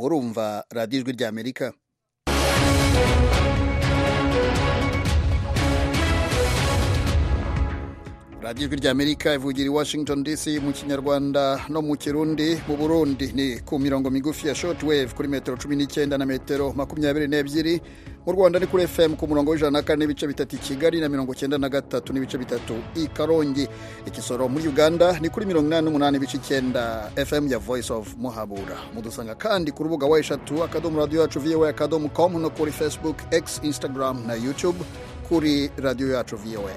urumva radiyo ijwi ry'amerika radiyo ijwi ry'amerika ivugira i washington dc mu kinyarwanda no mu kirundi mu burundi ni ku mirongo migufi ya shortwave kuri metero cumi n'icyenda na metero makumyabiri n'ebyiri mu rwanda ni kuri fm ku murongo w'ijana na kane n'ibice bitatu i kigali na mirongo cyenda na gatatu n'ibice bitatu i karongi igisoro muri uganda ni kuri mirongo inani n'umunani ibice icyenda fm ya voice of muhabura mudusanga kandi ku rubuga wa eshatu akadomo radiyo yacu voa akadomo com no kuri facebook x instagram na youtube kuri radiyo yacu voa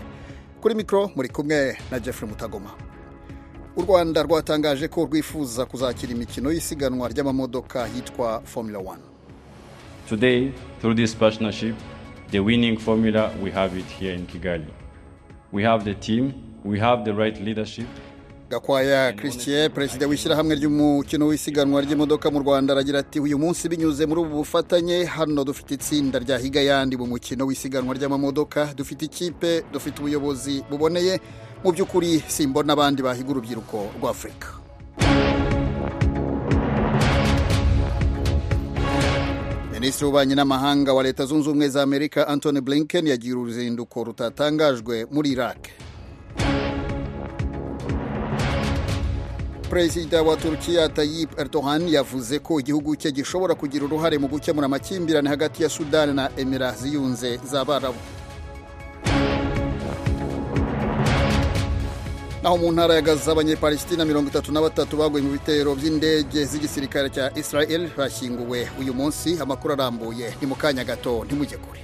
kuri mikoro muri kumwe na Jeffrey mutagoma u rwanda rwatangaje ko rwifuza kuzakira imikino y'isiganwa ry'amamodoka yitwa formula wani today through this partnership the winning formula we have it here in kigali we have the team we have the right leadership gakwaya christian perezida w'ishyirahamwe ry'umukino w'isiganwa ry'imodoka mu rwanda aragira ati uyu munsi binyuze muri ubu bufatanye hano dufite itsinda rya higayandi mu mukino w'isiganwa ry'amamodoka dufite ikipe dufite ubuyobozi buboneye mu by'ukuri simbona abandi bahiga urubyiruko rw'afurika minisitiri w'ububanyi n'amahanga wa leta zunze ubumwe za amerika antony blinken yagiye uruzinduko rutatangajwe muri iraq perezida wa turukiya Tayyip Erdogan yavuze ko igihugu cye gishobora kugira uruhare mu gukemura amakimbirane hagati ya sudani na emira ziyunze z'abarabu naho mu ntara ya gaza abanyepalesitina mirongo itatu na batatu baguye mu bitero by'indege z'igisirikare cya israel bashyinguwe uyu munsi amakuru arambuye ni mu kanya gato ntimujye kure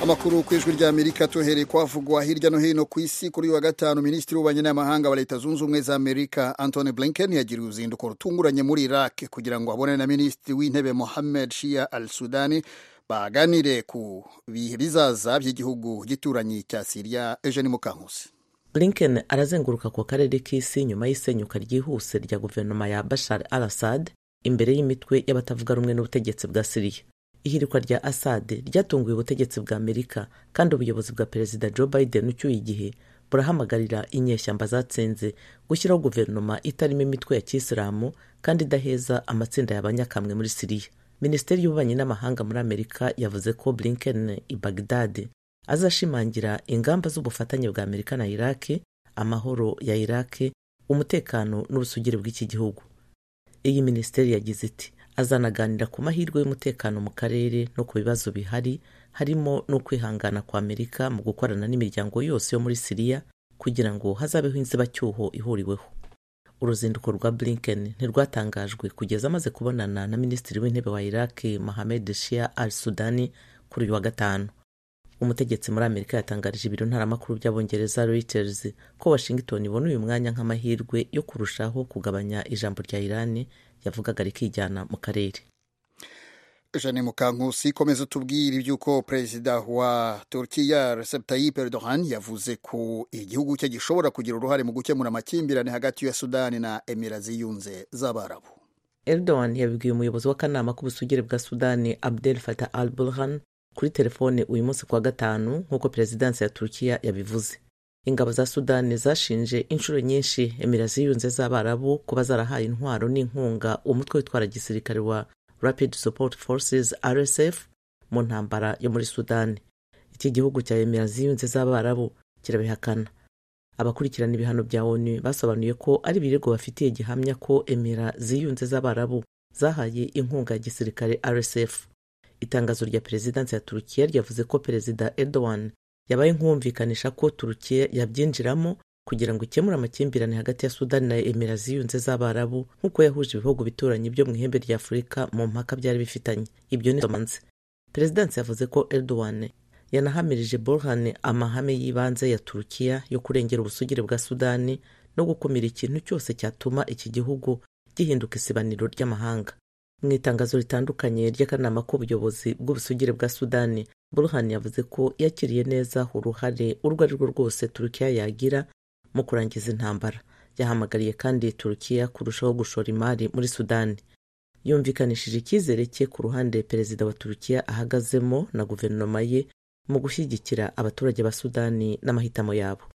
amakuru ku ijwi ry'amerika tuhereye kwavugwa hirya no hino ku isi kuri uyu wa gatanu minisitiri w'ububanyi n'amahanga wa leta zunze ubumwe za amerika antony blinken yagiriye uruzinduko rutunguranye muri iraq kugira ngo abonane na minisitiri w'intebe mohammed shia al sudani baganire ku bihe bizaza by'igihugu gituranyi cya siriya eugene mukankusi blinken arazenguruka ku karere k'isi nyuma y'isenyuka ryihuse rya guverinoma ya bashar al assad imbere y'imitwe y'abatavuga rumwe n'ubutegetsi bwa siriya ihirikwa rya asade ryatunguye ubutegetsi bwa amerika kandi ubuyobozi bwa perezida joe biden ucyuye igihe burahamagarira inyeshyamba zatsinze gushyiraho guverinoma itarimo imitwe ya kisilamu kandi idaheza amatsinda y'abanyakamwe muri siriya minisiteri y'ububanyi n'amahanga muri amerika yavuze ko blinken i bagdad azashimangira ingamba z'ubufatanye bwa amerika na iraki amahoro ya iraki umutekano n'ubusugire bw'iki gihugu iyi minisiteri yagize iti azanaganira ku mahirwe y'umutekano mu karere no ku bibazo bihari harimo no kwihangana kwa amerika mu gukorana n'imiryango yose yo muri siriya kugira ngo hazabeho inzibacyuho ihuriweho uruzinduko rwa blinken ntirwatangajwe kugeza amaze kubonana na minisitiri w'intebe wa iraki mohamed shia al sudani kuri uyu wa gatanu umutegetsi muri amerika yatangarije ibiro ntaramakuru by'abongereza reuters ko washington ibona uyu mwanya nk'amahirwe yo kurushaho kugabanya ijambo rya irani yavugaga rikijyana mu karere jane mukankusi komeza tubwire iby'uko perezida wa turukiya Recep Tayyip Erdogan yavuze ko igihugu cye gishobora kugira uruhare mu gukemura amakimbirane hagati ya sudani na emira ziyunze z'abarabu Erdogan yabibwiye umuyobozi w'akanama k'ubusugire bwa sudani Abdel Fattah al Burhan kuri telefone uyu munsi kuwa gatanu nk'uko perezidansi ya turukiya yabivuze ingabo za sudani zashinje inshuro nyinshi emira ziyunze z'abarabu kuba zarahaye intwaro n'inkunga umutwe witwara gisirikare wa rapid support forces rsf mu ntambara yo muri sudani iki gihugu cya emira ziyunze z'abarabu kirabihakana abakurikirana ibihano bya onu basobanuye ko ari ibirego bafitiye gihamya ko emira ziyunze z'abarabu zahaye inkunga ya gisirikare rsf itangazo rya perezidansi ya turukiya ryavuze ko perezida erdogan yabaye nkumvikanisha ko turukiya yabyinjiramo kugira ngo ikemure amakimbirane hagati ya sudani na emira ziyunze z'abarabu nk'uko yahuje ibihugu bituranyi byo mu ihembe rya afurika mu mpaka byari bifitanye ibyo ni somanze perezidansi yavuze ko erdogan yanahamirije borhan amahame y'ibanze ya turukiya yo kurengera ubusugire bwa sudani no gukumira ikintu cyose cyatuma iki gihugu gihinduka isibaniro ry'amahanga mu itangazo ritandukanye ry'akanama k'ubuyobozi bw'ubusugire bwa sudani burhan yavuze ko yakiriye neza uruhare urwo ari rwo rwose turukiya yagira mu kurangiza intambara yahamagariye kandi turukiya kurushaho gushora imari muri sudani yumvikanishije icyizere cye ku ruhande perezida wa turukiya ahagazemo na guverinoma ye mu gushyigikira abaturage ba sudani n'amahitamo yabo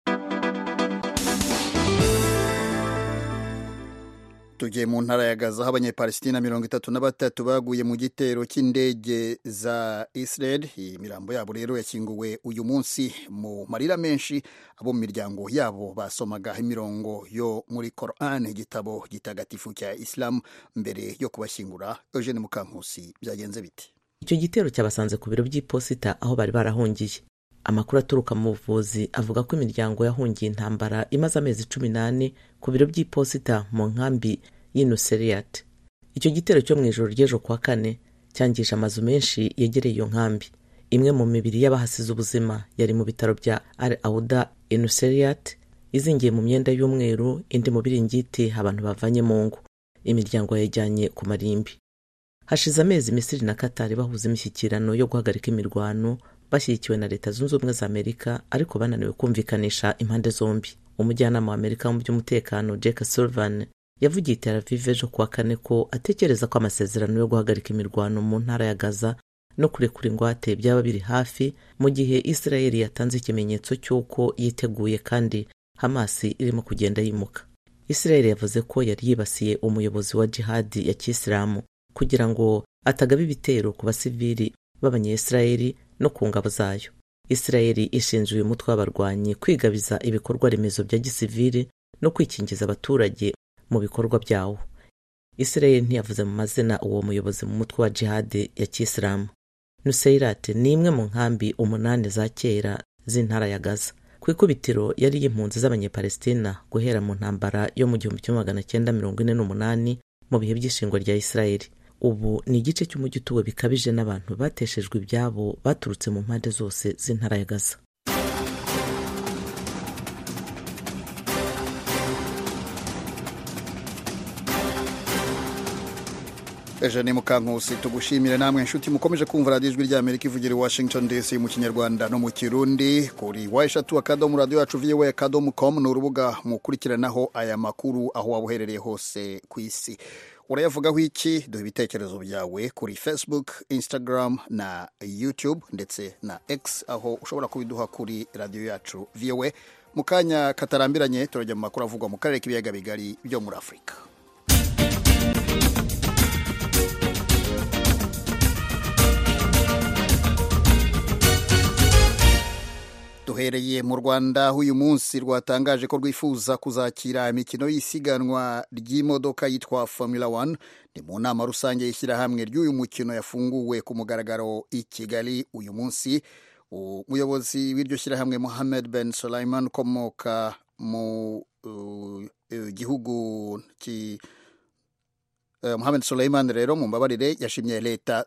tugiye mu ntara ya gaza aho abanyepalesitina mirongo itatu na batatu baguye mu gitero cy'indege za israel imirambo yabo rero yakinguwe uyu munsi mu marira menshi abo mu miryango yabo basomaga imirongo yo muri koran igitabo gitagatifu cya isilamu mbere yo kubashyingura eugene mukankusi byagenze bite icyo gitero cyabasanze ku biro by'iposita aho bari barahungiye amakuru aturuka mu buvuzi avuga ko imiryango yahungiye intambara imaze amezi cumi n'ane ku biro by'iposita mu nkambi y'inuseriyate icyo gitero cyo mu ijoro ry'ejo kuwa kane cyangije amazu menshi yegereye iyo nkambi imwe mu mibiri y'abahasize ubuzima yari mu bitaro bya al auda enuseriyate izingiye mu myenda y'umweru indi mu biringiti abantu bavanye mu ngo imiryango yayijyanye ku marimbi hashize amezi misiri na katari bahuza imishyikirano yo guhagarika imirwano bashyigikiwe na leta zunze ubumwe za amerika ariko bananiwe kumvikanisha impande zombi umujyanama wa amerika mu by'umutekano jack sullivan yavugiye iteravive ejo kuwa kane ko atekereza ko amasezerano yo guhagarika imirwano mu ntara ya gaza no kurekura ingwate byaba biri hafi mu gihe israeli yatanze ikimenyetso cy'uko yiteguye kandi hamas irimo kugenda yimuka israeli yavuze ko yari yibasiye umuyobozi wa jihadi ya kisilamu kugira ngo atagaba ibitero ku basivili b'abanyayisirayeli no ku ngabo zayo isirayeli ishinja uyu mutwe w'abarwanyi kwigabiza ibikorwa remezo bya gisivili no kwikingiza abaturage mu bikorwa byawo isirayeli ntiyavuze mu mazina uwo muyobozi mu mutwe wa jihadi ya kisilamu nuseirate ni imwe mu nkambi umunani za kera z'intara ya gaza ku ikubitiro yari y'impunzi z'abanyepalestina guhera mu ntambara yo mu gihumbi kimwe magana cyenda mirongo ine n'umunani mu bihe by'ishingwa rya isirayeli ubu ni igice cy'umujyi utuwe bikabije n'abantu bateshejwe ibyabo baturutse mu mpande zose z'intara ya gaza eugene mukankusi tugushimire namwe inshuti mukomeje kumva radiyo ijwi ry'amerika ivugira i washington dc mu kinyarwanda no mu kirundi kuri wa eshatu akadomo radiyo yacu viwe akadomo komu ni urubuga mukurikiranaho aya makuru aho waba uherereye hose ku isi urayavugaho iki duha ibitekerezo byawe kuri facebook instagram na youtube ndetse na x aho ushobora kubiduha kuri radiyo yacu viwe mu kanya katarambiranye turajya mu makuru avugwa mu karere k'ibiyaga bigari byo muri afurika duhereye mu rwanda aho uyu munsi rwatangaje ko rwifuza kuzakira imikino y'isiganwa ry'imodoka yitwa formula one ni mu nama rusange y'ishyirahamwe ry'uyu mukino yafunguwe ku mugaragaro i kigali uyu munsi umuyobozi w'iryo shyirahamwe mohamed ben solaiman ukomoka mu uh, uh, gihugu ki uh, Mohamed Suleiman rero mu mbabarire yashimye leta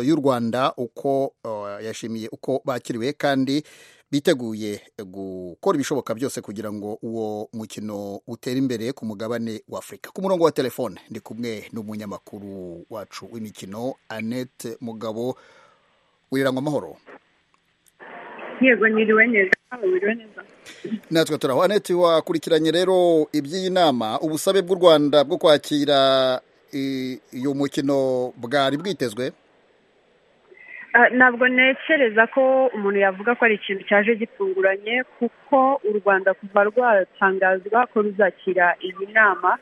y'u Rwanda uko yashimiye uko bakiriwe kandi biteguye gukora ibishoboka byose kugira ngo uwo mukino utere imbere ku mugabane wa afurika ku murongo wa telefone ndi kumwe n'umunyamakuru wacu w'imikino annette mugabo wirirangwa amahoro yego nyiriwe neza wiriwe neza natwe turaho annette wakurikiranye rero iby'iyi nama ubusabe bw'u rwanda bwo kwakira uyu mukino bwari bwitezwe ntabwo ntekereza ko umuntu yavuga ko ari ikintu cyaje gitunguranye kuko u rwanda kuva rwatangazwa ko ruzakira iyi nama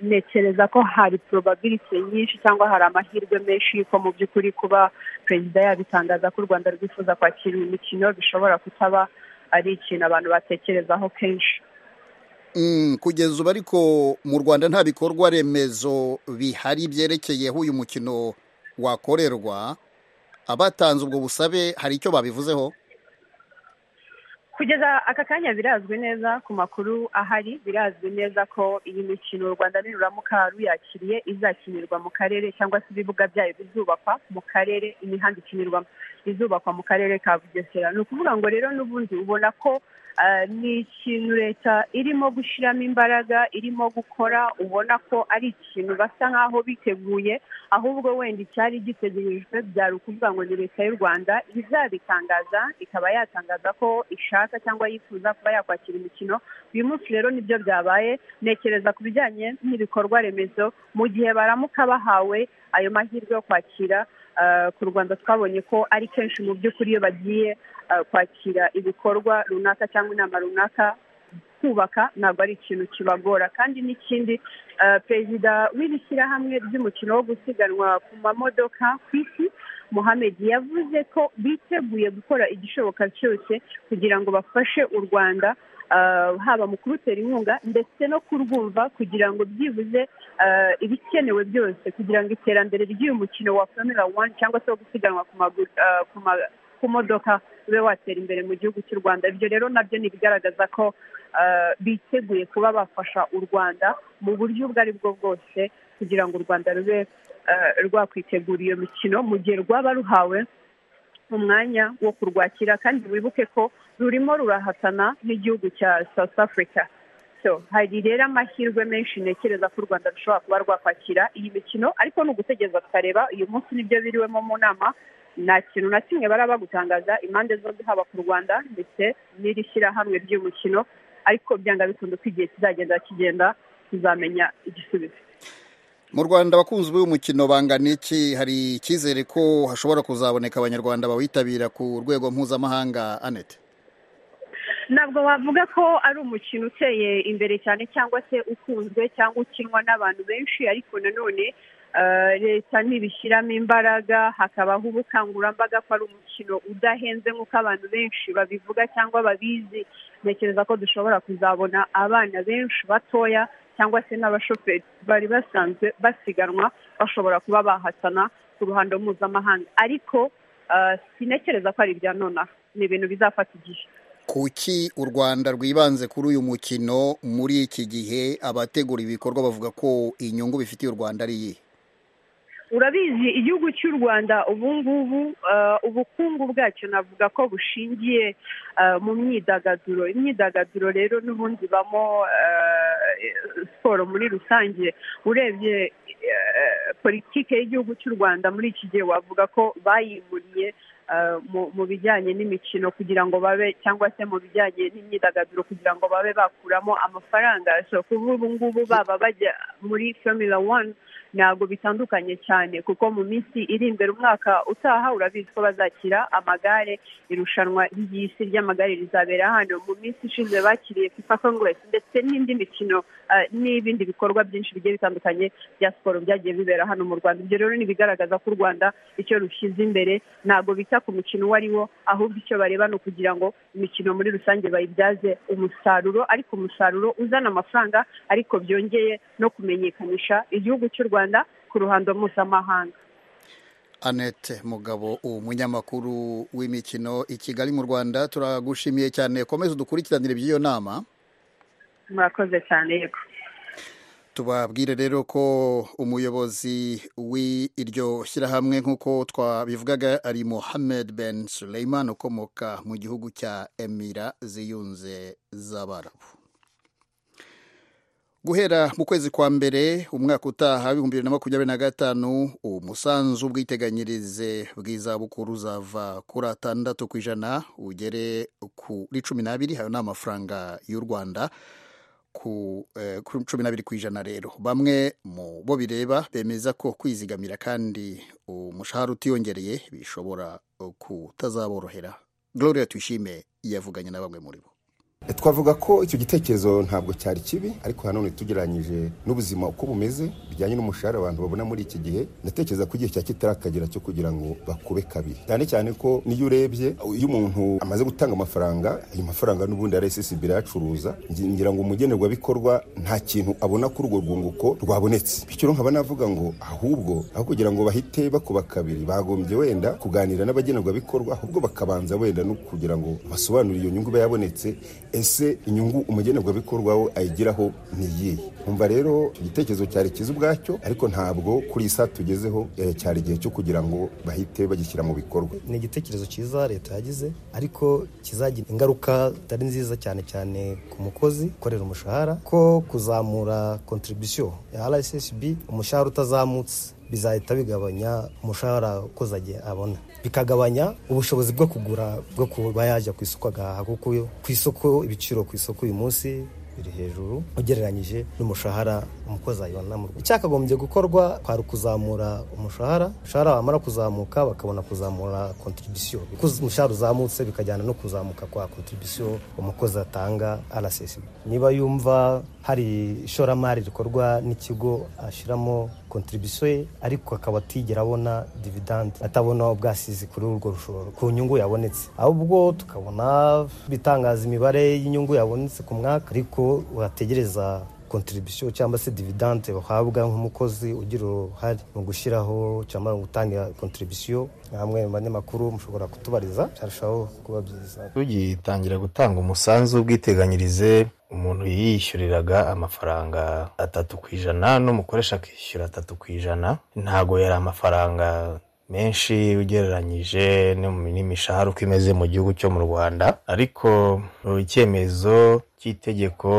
ntekereza ko hari porobabiriti nyinshi cyangwa hari amahirwe menshi yuko mu by'ukuri kuba perezida yabitangaza ko u rwanda rwifuza kwakira iyi mikino bishobora kutaba ari ikintu abantu batekerezaho kenshi kugeza ubu ariko mu rwanda nta bikorwa remezo bihari byerekeyeho uyu mukino wakorerwa abatanze ubwo busabe hari icyo babivuzeho kugeza aka kanya birazwi neza ku makuru ahari birazwi neza ko iyi mikino u rwanda niruramuka ruyakiriye izakinirwa mu karere cyangwa se ibibuga byayo bizubakwa mu karere imihanda ikinirwamo izubakwa mu karere ka bugesera ni ukuvuga ngo rero n'ubundi ubona ko ni ikintu leta irimo gushyiramo imbaraga irimo gukora ubona ko ari ikintu basa nk'aho biteguye ahubwo wenda icyari gitegerejwe byari ukuvuga ngo ni leta y'u rwanda izabitangaza ikaba yatangaza ko ishaka cyangwa yifuza kuba yakwakira imikino uyu munsi rero nibyo byabaye ntekereza ku bijyanye n'ibikorwa remezo mu gihe baramuka bahawe ayo mahirwe yo kwakira ku rwanda twabonye ko ari kenshi mu by'ukuri iyo bagiye kwakira ibikorwa runaka cyangwa inama runaka kubaka ntabwo ari ikintu kibagora kandi n'ikindi perezida w'iri shyirahamwe ry'umukino wo gusiganwa ku mamodoka ku isi Mohamed yavuze ko biteguye gukora igishoboka cyose kugira ngo bafashe u rwanda haba mu kurutera inkunga ndetse no kurwumva kugira ngo byibuze ibikenewe byose kugira ngo iterambere ry'uyu mukino wa formula wani cyangwa se wo gusiganwa ku modoka ube watera imbere mu gihugu cy'u rwanda ibyo rero nabyo ni ibigaragaza ko biteguye kuba bafasha u rwanda mu buryo ubwo ari bwo bwose kugira ngo u rwanda rube rwakwitegura iyo mikino mu gihe rwaba ruhawe umwanya wo kurwakira kandi wibuke ko rurimo rurahatana n'igihugu cya south africa hari rero amahirwe menshi ntekereza ko u rwanda rushobora kuba rwakwakira iyi mikino ariko ni ugutegereza tukareba uyu munsi nibyo biriwemo mu nama nta kintu na kimwe baraba bagutangaza impande zombi haba ku rwanda ndetse n'iri shyirahamwe ry'umukino ariko byanga bikunze ko igihe kizagenda kigenda tuzamenya igisubizo mu rwanda abakunzi b'uyu mukino bangana iki hari icyizere ko hashobora kuzaboneka abanyarwanda bawitabira ku rwego mpuzamahanga anete ntabwo bavuga ko ari umukino uteye imbere cyane cyangwa se ukunzwe cyangwa ukinwa n'abantu benshi ariko nanone leta ntibishyiramo imbaraga hakabaho ubukangurambaga ko ari umukino udahenze nk'uko abantu benshi babivuga cyangwa babizi ntekereza ko dushobora kuzabona abana benshi batoya cyangwa se n'abashoferi bari basanzwe basiganwa bashobora kuba bahatana ku ruhando mpuzamahanga ariko sinekereza ko ari ibya nonaha ni ibintu bizafata igihe kuki u rwanda rwibanze kuri uyu mukino muri iki gihe abategura ibikorwa bavuga ko inyungu bifitiye u rwanda ari iyihe urabizi igihugu cy'u rwanda ubu ngubu ubukungu bwacyo navuga ko bushingiye mu myidagaduro imyidagaduro rero n'ubundi ibamo siporo muri rusange urebye politiki y'igihugu cy'u rwanda muri iki gihe wavuga ko bayimuriye mu bijyanye n'imikino kugira ngo babe cyangwa se mu bijyanye n'imyidagaduro kugira ngo babe bakuramo amafaranga kuba ubu ngubu baba bajya muri formula wani ntabwo bitandukanye cyane kuko mu minsi iri imbere umwaka utaha urabizi ko bazakira amagare irushanwa ry'isi ry'amagare rizabera hano mu minsi ishize bakiriye fifa congress ndetse n'indi mikino n'ibindi bikorwa byinshi bigiye bitandukanye bya siporo byagiye bibera hano mu rwanda ibyo rero ni bigaragaza ko u rwanda icyo rushyize imbere ntabwo bita ku mukino uwo ari wo ahubwo icyo bareba ni ukugira ngo imikino muri rusange bayibyaze umusaruro ariko umusaruro uzana amafaranga ariko byongeye no kumenyekanisha igihugu cy'u rwanda rwanda ku ruhando mpuzamahanga anete mugabo umunyamakuru w'imikino i kigali mu rwanda turagushimiye cyane komeza udukurikiranire by'iyo nama murakoze cyane yego tubabwire rero ko umuyobozi w'iryo shyirahamwe nk'uko twabivugaga ari mohamed ben suleiman ukomoka mu gihugu cya emira ziyunze z'abarabu guhera mu kwezi kwa mbere umwaka utaha w'ibihumbi bibiri na makumyabiri na gatanu umusanzu w'ubwiteganyirize bw'izabukuru uzava kuri atandatu ku ijana ugere kuri cumi n'abiri hayo ni amafaranga y'u rwanda kuri cumi n'abiri ku ijana rero bamwe mu bo bireba bemeza ko kwizigamira kandi umushahara utiyongereye bishobora kutazaborohera gloria tuyishime yavuganye na bamwe muri bo twavuga ko icyo gitekerezo ntabwo cyari kibi ariko nanone tugereranyije n'ubuzima uko bumeze bijyanye n'umushahara abantu babona muri iki gihe ndatekereza ko igihe cya kitarakagera cyo kugira ngo bakube kabiri cyane cyane ko n'iyo urebye iyo umuntu amaze gutanga amafaranga ayo mafaranga n'ubundi rssb irayacuruza ngira ngo umugenerwabikorwa nta kintu abona kuri urwo rwunguko rwabonetse bityo rero nkaba navuga ngo ahubwo aho kugira ngo bahite bakuba kabiri bagombye wenda kuganira n'abagenerwabikorwa ahubwo bakabanza wenda no kugira ngo basobanure iyo nyungu iba yabonetse ese inyungu umugenerwabikorwa we ayigiraho niyihe umva rero icyo gitekerezo cyari cyiza ubwacyo ariko ntabwo kuri iyi saha tugezeho cyari igihe cyo kugira ngo bahite bagishyira mu bikorwa ni igitekerezo cyiza leta yagize ariko kizagira ingaruka zitari nziza cyane cyane ku mukozi ukorera umushahara ko kuzamura kontribusiyo ya rssb umushahara utazamutse bizahita bigabanya umushahara ukoze agiye abona bikagabanya ubushobozi bwo kugura bwo kuba yajya ku isoko agahaha kuko ku isoko ibiciro ku isoko uyu munsi biri hejuru ugereranyije n'umushahara umukozi ayibona mu Rwanda icyakagombye gukorwa kwari ukuzamura umushahara umushahara wamara kuzamuka bakabona kuzamura kontribisiyo umushahara uzamutse bikajyana no kuzamuka kwa kontribisiyo umukozi atanga rssb niba yumva hari ishoramari rikorwa n'ikigo ashyiramo kontribisiyo ye ariko akaba atigera abona dividande atabona ubwasizi kuri urwo rushoro ku nyungu yabonetse ahubwo tukabona bitangaza imibare y'inyungu yabonetse ku mwaka ariko wategereza kontribisiyo cyangwa se dividante bahabwa nk'umukozi ugira uruhare mu gushyiraho cyangwa mu gutanga kontribisiyo namwe mu banyamakuru mushobora kutubariza byarushaho kuba byiza tugitangira gutanga umusanzu w'ubwiteganyirize umuntu yiyishyuriraga amafaranga atatu ku ijana n'umukoresha akishyura atatu ku ijana ntabwo yari amafaranga menshi ugereranyije n'imishahara uko imeze mu gihugu cyo mu rwanda ariko icyemezo cy'itegeko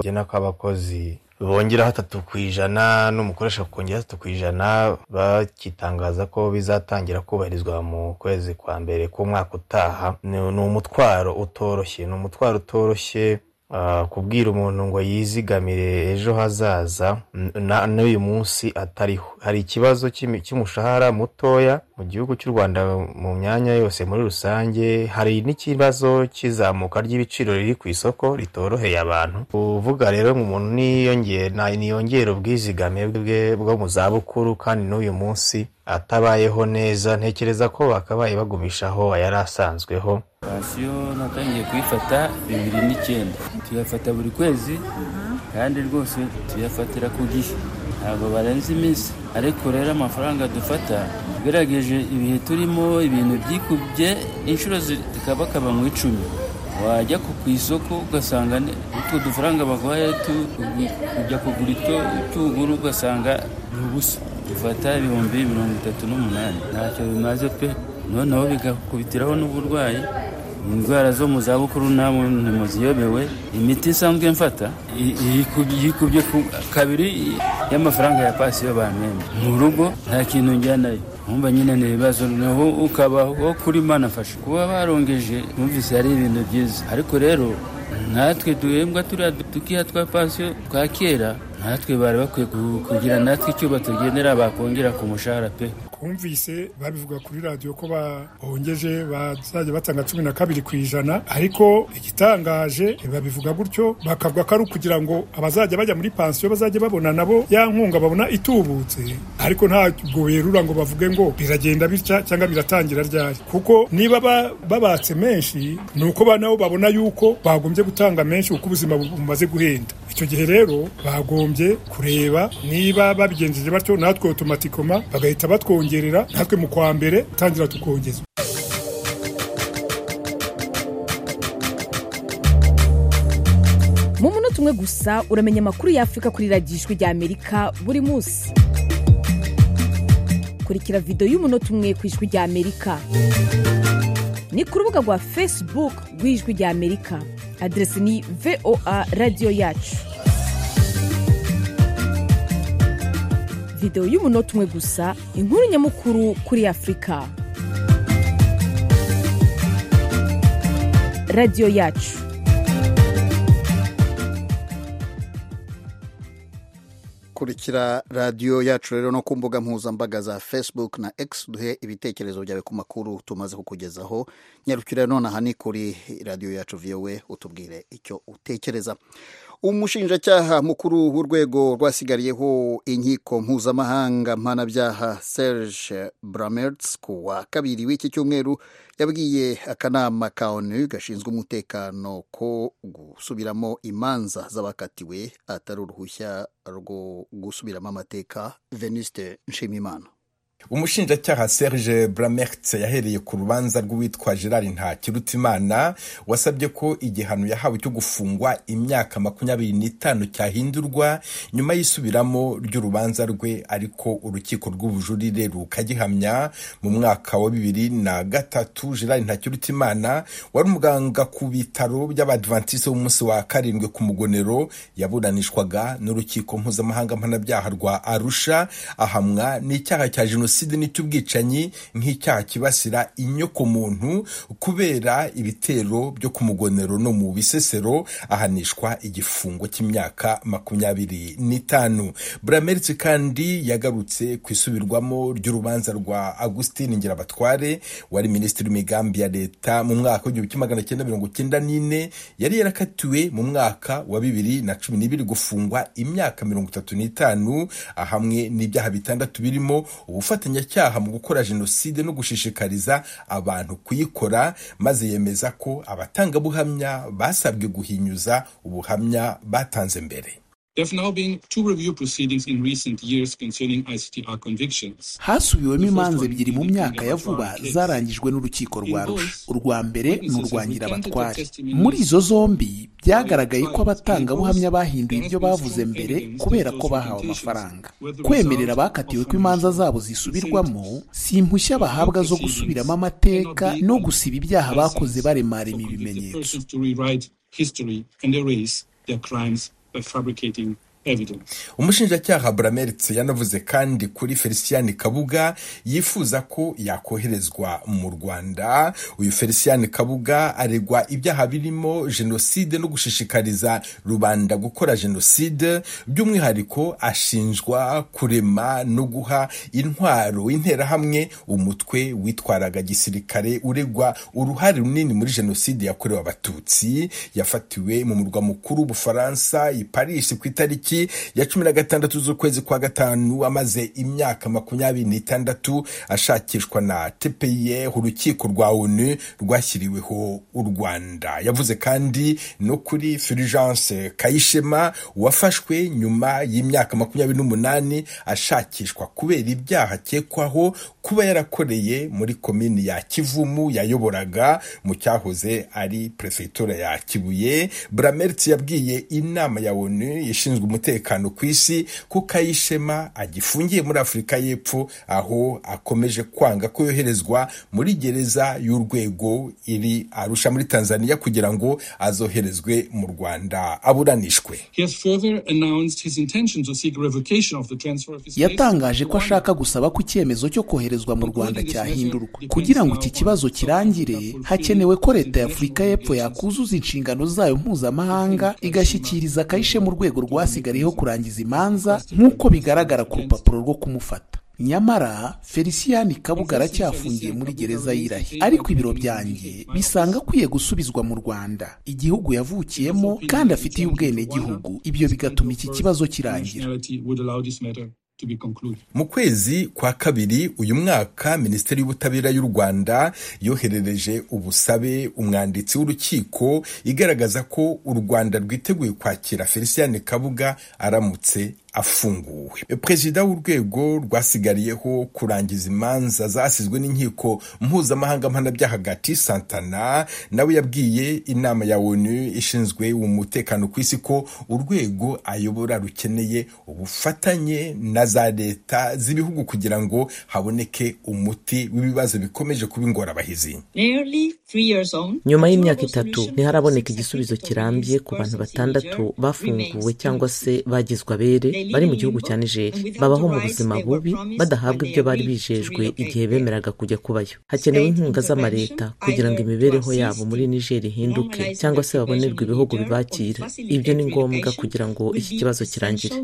rigena ko abakozi bongeraho atatu ku ijana n'umukoresha kongera atatu ku ijana bakitangaza ko bizatangira kubahirizwa mu kwezi kwa mbere k'umwaka utaha ni umutwaro utoroshye ni umutwaro utoroshye kubwira umuntu ngo yizigamire ejo hazaza n'uyu munsi atariho hari ikibazo cy'umushahara mutoya mu gihugu cy'u rwanda mu myanya yose muri rusange hari n'ikibazo cy'izamuka ry'ibiciro riri ku isoko ritoroheye abantu uvuga rero ngo umuntu niyongere ubwizigame bwe bwo mu zabukuru kandi n'uyu munsi atabayeho neza ntekereza ko bakabaye bagumishaho ayari asanzweho pansiyo natangiye kuyifata bibiri n'icyenda tuyafata buri kwezi kandi rwose tuyafatira ku gihe ntabwo barenze iminsi ariko rero amafaranga dufata ugerageje ibihe turimo ibintu byikubye inshuro zikabakaba mu icumi wajya ku isoko ugasanga utwo dufaranga baguhaye tujya kugura ito tugura ugasanga ni ubusa dufata ibihumbi mirongo itatu n'umunani ntacyo bimaze pe noneho bigakubitiraho n'uburwayi indwara zo mu zabukuru namwe ntimuziyobewe imiti isanzwe mfata yikubye kabiri y'amafaranga ya pasiyo bamenye mu rugo nta kintu njyanayo nkumva nyine ni ibibazo naho ukabaho kuri manafasha kuba barongeje numvise ari ibintu byiza ariko rero natwe duhembwa turiya dukiya twa pasiyo twa kera natwe bari bakwiye kugira natwe icyo batugenera bakongera ku mushahara pe twumvise babivuga kuri radiyo ko bahongeje bazajya batanga cumi na kabiri ku ijana ariko igitangaje babivuga gutyo bakavuga ko ari ukugira ngo abazajya bajya muri pansiyo bazajya babona nabo ya nkunga babona itubutse ariko ntabwo werura ngo bavuge ngo biragenda bitya cyangwa biratangira ryari kuko niba babatse menshi ni uko nabo babona yuko bagombye gutanga menshi kuko ubuzima bumaze guhenda icyo gihe rero bagombye kureba niba babigenjeje batyo natwe otomatikoma bagahita batwongera natwe mu kwa mbere tangira tukongeza mu munota umwe gusa uramenya amakuru y'afurika kuri radiyo ijwi ry'amerika buri munsi kurikira videwo y'umunota umwe ku ijwi ry'amerika ni ku rubuga rwa facebook rw'ijwi ry'amerika aderesi ni voa radiyo yacu videwo y'umunota umwe gusa inkuru nyamukuru kuri afurika radiyo yacu kurikira radiyo yacu rero no ku mbuga mpuzambaga za facebook na x duhe ibitekerezo byawe ku makuru tumaze kukugezaho nyarukira nonaha ni kuri radiyo yacu viyowe utubwire icyo utekereza umushinjacyaha mukuru w'urwego rwasigariyeho inkiko mpuzamahanga mpanabyaha serge bramertz ku wa kabiri w'iki cyumweru yabwiye akanama ka onu gashinzwe umutekano ko gusubiramo imanza z'abakatiwe atari uruhushya rwo gusubiramo amateka veniste nshimimana umushinjacyaha serge bramertse yahereye ku rubanza rw'uwitwa gerard ntakirutimana wasabye ko igihano yahawe cyo gufungwa imyaka makumyabiri n'itanu cyahindurwa nyuma y'isubiramo ry'urubanza rwe ariko urukiko rw'ubujurire rukagihamya mu mwaka wa bibiri na gatatu gerard ntakirutimana wari umuganga ku bitaro by'abadivantisite b'umunsi wa karindwi ku mugonero yaburanishwaga n'urukiko mpuzamahanga mpanabyaha rwa arusha ahamwa n'icyaha cya jenoside jenoside n'icy'ubwicanyi nk'icyaha kibasira inyoko muntu kubera ibitero byo ku mugonero no mu bisesero ahanishwa igifungo cy'imyaka makumyabiri n'itanu burameritse kandi yagarutse ku isubirwamo ry'urubanza rwa agustin ngirabatware wari minisitiri w'imigambi ya leta mu mwaka w'igihumbi kimwe magana cyenda mirongo cyenda n'ine yari yarakatiwe mu mwaka wa bibiri na cumi n'ibiri gufungwa imyaka mirongo itatu n'itanu hamwe n'ibyaha bitandatu birimo ubufatanyacyaha mu gukora jenoside no gushishikariza abantu kuyikora maze yemeza ko abatangabuhamya basabwe guhinyuza ubuhamya batanze mbere hasubiwemo imanza ebyiri mu myaka ya vuba zarangijwe n'urukiko rwa rusha urwa mbere ni urwa nyirabatware muri izo zombi byagaragaye ko abatangabuhamya bahinduye ibyo bavuze mbere kubera ko bahawe amafaranga kwemerera abakatiwe ko imanza zabo zisubirwamo si impushya bahabwa zo gusubiramo amateka no gusiba ibyaha bakoze baremarema ibimenyetso umushinjacyaha burameritse yanavuze kandi kuri felicien kabuga yifuza ko yakoherezwa mu rwanda uyu felicien kabuga aregwa ibyaha birimo jenoside no gushishikariza rubanda gukora jenoside by'umwihariko ashinjwa kurema no guha intwaro interahamwe umutwe witwaraga gisirikare uregwa uruhare runini muri jenoside yakorewe abatutsi yafatiwe mu murwa mukuru w'ubufaransa i paris ku itariki ya cumi na gatandatu z'ukwezi kwa gatanu amaze imyaka makumyabiri n'itandatu ashakishwa na tepeye urukiko rwa onu rwashyiriweho u rwanda yavuze kandi no kuri fulgence kayishema wafashwe nyuma y'imyaka makumyabiri n'umunani ashakishwa kubera ibyaha akekwaho kuba yarakoreye muri komini ya kivumu yayoboraga mu cyahoze ari perefegitura ya kibuye burameritse yabwiye inama ya onu ishinzwe umutekano umutekano ku isi ko kayishema agifungiye muri afurika y'epfo aho akomeje kwanga ko yoherezwa muri gereza y'urwego iri arusha muri tanzania kugira ngo azoherezwe mu rwanda aburanishwe yatangaje ko ashaka gusaba ko icyemezo cyo koherezwa mu rwanda cyahindurwa kugira ngo iki kibazo kirangire hakenewe ko leta y'afurika y'epfo yakuzuza inshingano zayo mpuzamahanga igashyikiriza kayishe mu rwego rwasigaye ariho kurangiza imanza nk'uko bigaragara ku rupapuro rwo kumufata nyamara felicien kabuga aracyafungiye muri gereza y'irahi ariko ibiro byanjye bisanga akwiye gusubizwa mu rwanda igihugu yavukiyemo kandi afitiye ubwenegihugu ibyo bigatuma iki kibazo kirangira mu kwezi kwa kabiri uyu mwaka minisiteri y'ubutabera y'u rwanda yoherereje ubusabe umwanditsi w'urukiko igaragaza ko u rwanda rwiteguye kwakira felicien kabuga aramutse afunguwe perezida w'urwego rwasigariyeho kurangiza imanza zasizwe n'inkiko mpuzamahanga mpanabyaha gati santana nawe yabwiye inama ya onu ishinzwe umutekano ku isi ko urwego ayobora rukeneye ubufatanye na za leta z'ibihugu kugira ngo haboneke umuti w'ibibazo bikomeje kuba ingorabahizi nyuma y'imyaka itatu ntiharaboneka igisubizo kirambye ku bantu batandatu bafunguwe cyangwa se bagizwe abere bari mu gihugu cya nigeri babaho mu buzima bubi badahabwa ibyo bari bijejwe igihe bemeraga kujya kubayo hakenewe inkunga z'amareta kugira ngo imibereho yabo muri nigeri ihinduke cyangwa se babonerwe ibihugu bibakira ibyo ni ngombwa kugira ngo iki kibazo kirangire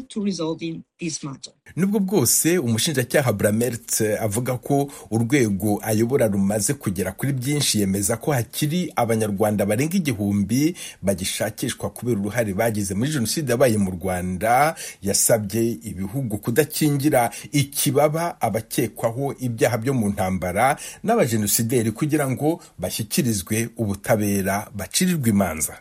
nubwo bwose umushinjacyaha buramerit avuga ko urwego ayobora rumaze kugera kuri byinshi yemeza ko hakiri abanyarwanda barenga igihumbi bagishakishwa kubera uruhare bagize muri jenoside yabaye mu rwanda yasabye ibihugu kudakingira ikibaba abakekwaho ibyaha byo mu ntambara n'abajenosideri kugira ngo bashyikirizwe ubutabera bacirirwe imanza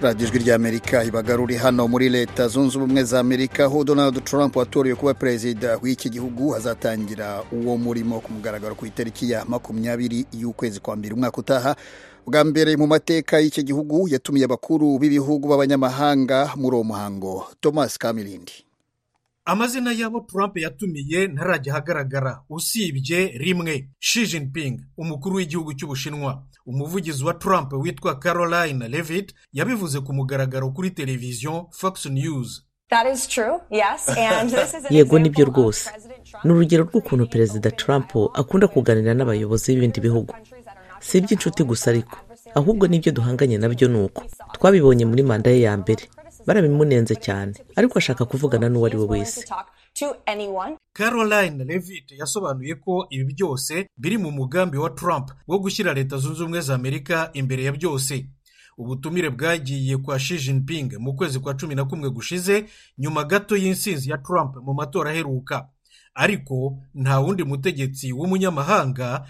radiyo ijwi ry'amerika ibagaruri hano muri leta zunze ubumwe za amerika aho donald trump watoriwe kuba perezida w'iki gihugu azatangira uwo murimo ku mugaragaro ku itariki ya makumyabiri y'ukwezi kwa mbere umwaka utaha bwa mbere mu mateka y'iki gihugu yatumiye abakuru b'ibihugu b'abanyamahanga muri uwo muhango thomas kamirindi amazina y'abo Trump yatumiye ntarajya ahagaragara usibye rimwe Xi Jinping umukuru w'igihugu cy'ubushinwa umuvugizi wa Trump witwa caroline levitt yabivuze ku mugaragaro kuri televiziyo fox news That is true, yes. And this is an yego nibyo rwose ni urugero rw'ukuntu perezida trump akunda kuganira n'abayobozi b'ibindi bihugu si iby'inshuti gusa ariko ahubwo n'ibyo duhanganye nabyo ni uko twabibonye muri manda ye ya mbere barabimunenze cyane ariko ashaka kuvugana n'uwo ari we wese to anyone. caroline levitt yasobanuye ko ibi byose biri mu mugambi wa trump wo gushyira leta zunze ubumwe za amerika imbere ya byose ubutumire bwagiye kwa Xi Jinping mu kwezi kwa cumi na kumwe gushize nyuma gato y'insinzi ya trump mu matora aheruka ariko nta wundi mutegetsi w'umunyamahanga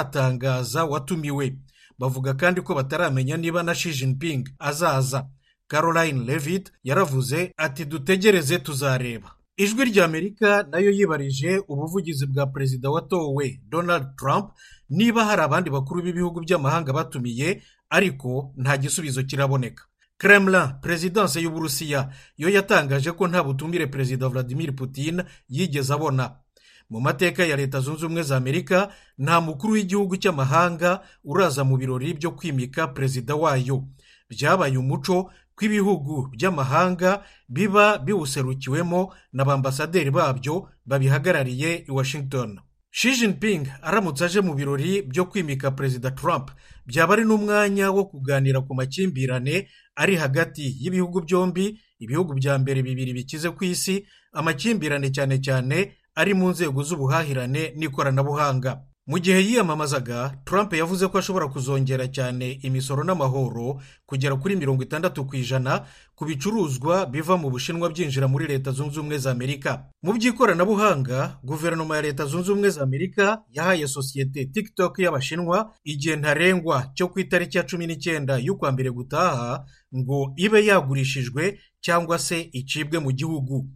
baratangaza watumiwe bavuga kandi ko bataramenya niba na Xi Jinping azaza caroline levitt yaravuze ati dutegereze tuzareba ijwi ry'amerika nayo yibarije ubuvugizi bwa perezida watowe donald trump niba hari abandi bakuru b'ibihugu by'amahanga batumiye ariko nta gisubizo kiraboneka kremlin perezidanse y'uburusiya yo yatangaje ko nta butumire perezida vladimir putin yigeze abona mu mateka ya leta zunze ubumwe za amerika nta mukuru w'igihugu cy'amahanga uraza mu birori byo kwimika perezida wayo byabaye umuco ko ibihugu by'amahanga biba biwuserukiwemo na ba ambasaderi babyo babihagarariye i washington Xi Jinping aramutse aje mu birori byo kwimika perezida trump byaba ari n'umwanya wo kuganira ku makimbirane ari hagati y'ibihugu byombi ibihugu bya mbere bibiri bikize ku isi amakimbirane cyane cyane ari mu nzego z'ubuhahirane n'ikoranabuhanga mu gihe yiyamamazaga trump yavuze ko ashobora kuzongera cyane imisoro n'amahoro kugera kuri mirongo itandatu ku ijana ku bicuruzwa biva mu bushinwa byinjira muri leta zunze ubumwe za amerika mu by'ikoranabuhanga guverinoma ya leta zunze ubumwe za amerika yahaye sosiyete tiktok y'abashinwa igihe ntarengwa cyo ku itariki ya cumi n'icyenda y'ukwa mbere gutaha ngo ibe yagurishijwe cyangwa se icibwe mu gihugu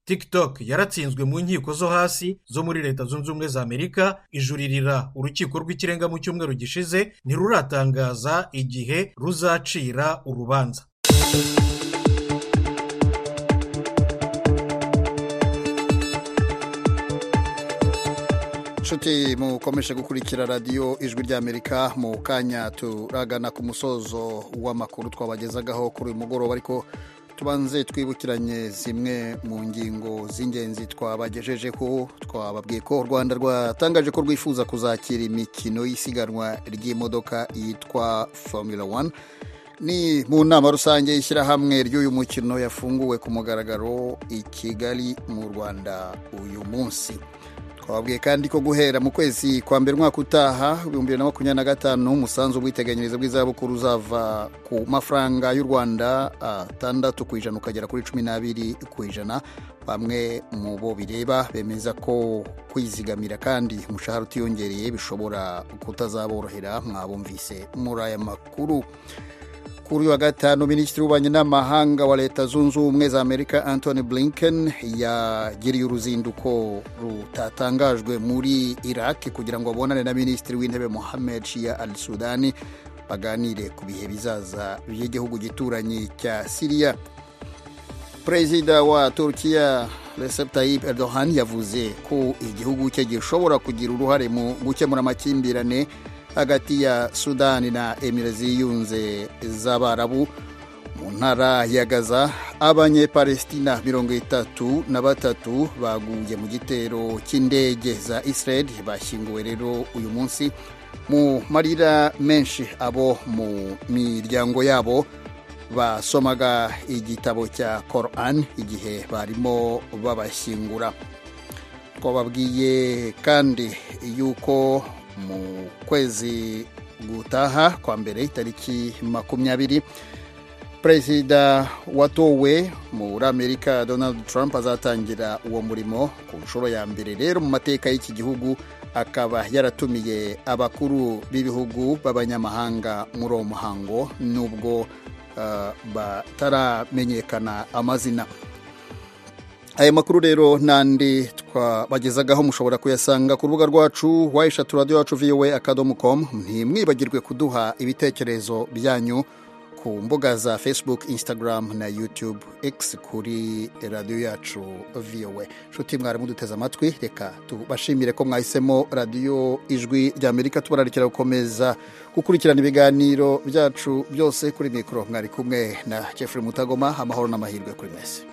tiktok yaratsinzwe mu nkiko zo hasi zo muri leta zunze ubumwe za amerika ijuririra urukiko rw'ikirenga mu cyumweru gishize ntiruratangaza igihe ruzacira urubanza nshuti mukomeje gukurikira radiyo ijwi ry'amerika mu kanya turagana ku musozo w'amakuru twabagezagaho kuri uyu mugoroba ariko tubanze twibukiranye zimwe mu ngingo z'ingenzi twabagejejeho twababwiye ko u rwanda rwatangaje ko rwifuza kuzakira imikino y'isiganwa ry'imodoka yitwa formula one ni mu nama rusange y'ishyirahamwe ry'uyu mukino yafunguwe ku mugaragaro i kigali mu rwanda uyu munsi twababwiye kandi ko guhera mu kwezi kwa mbere umwaka utaha ibihumbi bibiri na makumyabiri na gatanu umusanzu w'ubwiteganyirize bw'izabukuru uzava ku mafaranga y'u rwanda atandatu ku ijana ukagera kuri cumi n'abiri ku ijana bamwe mu bo bireba bemeza ko kwizigamira kandi umushahara utiyongereye bishobora kutazaborohera mwabumvise muri aya makuru kuri wa gatanu minisitiri w'ububanyi n'amahanga wa leta zunze ubumwe za amerika antony blinken yagiriye uruzinduko rutatangajwe muri iraq kugira ngo abonane na minisitiri w'intebe mohamed shia al sudani baganire ku bihe bizaza by'igihugu gituranyi cya siriya perezida wa turukiya Recep Tayyip Erdogan yavuze ko igihugu cye gishobora kugira uruhare mu gukemura amakimbirane hagati ya sudani na emire ziyunze z'abarabu mu ntara ya gaza abanyepalestina mirongo itatu na batatu baguye mu gitero cy'indege za israel bashyinguwe rero uyu munsi mu marira menshi abo mu miryango yabo basomaga igitabo cya koran igihe barimo babashyingura twababwiye kandi yuko mu kwezi gutaha kwa mbere itariki makumyabiri perezida watowe muri amerika donald trump azatangira uwo murimo ku nshuro ya mbere rero mu mateka y'iki gihugu akaba yaratumiye abakuru b'ibihugu b'abanyamahanga muri uwo muhango nubwo uh, bataramenyekana amazina aya makuru rero n'andi twabagezagaho mushobora kuyasanga ku rubuga rwacu wayishatu radiyo yacu viwe akadomo komu ntimwibagirwe kuduha ibitekerezo byanyu ku mbuga za facebook instagram na youtube x kuri radiyo yacu vowe nshuti mwarimu duteze amatwi reka tubashimire ko mwahisemo radiyo ijwi rya amerika tubararikira gukomeza gukurikirana ibiganiro byacu byose kuri mikoro mwari kumwe na jeffrey mutagoma amahoro n'amahirwe kuri mwese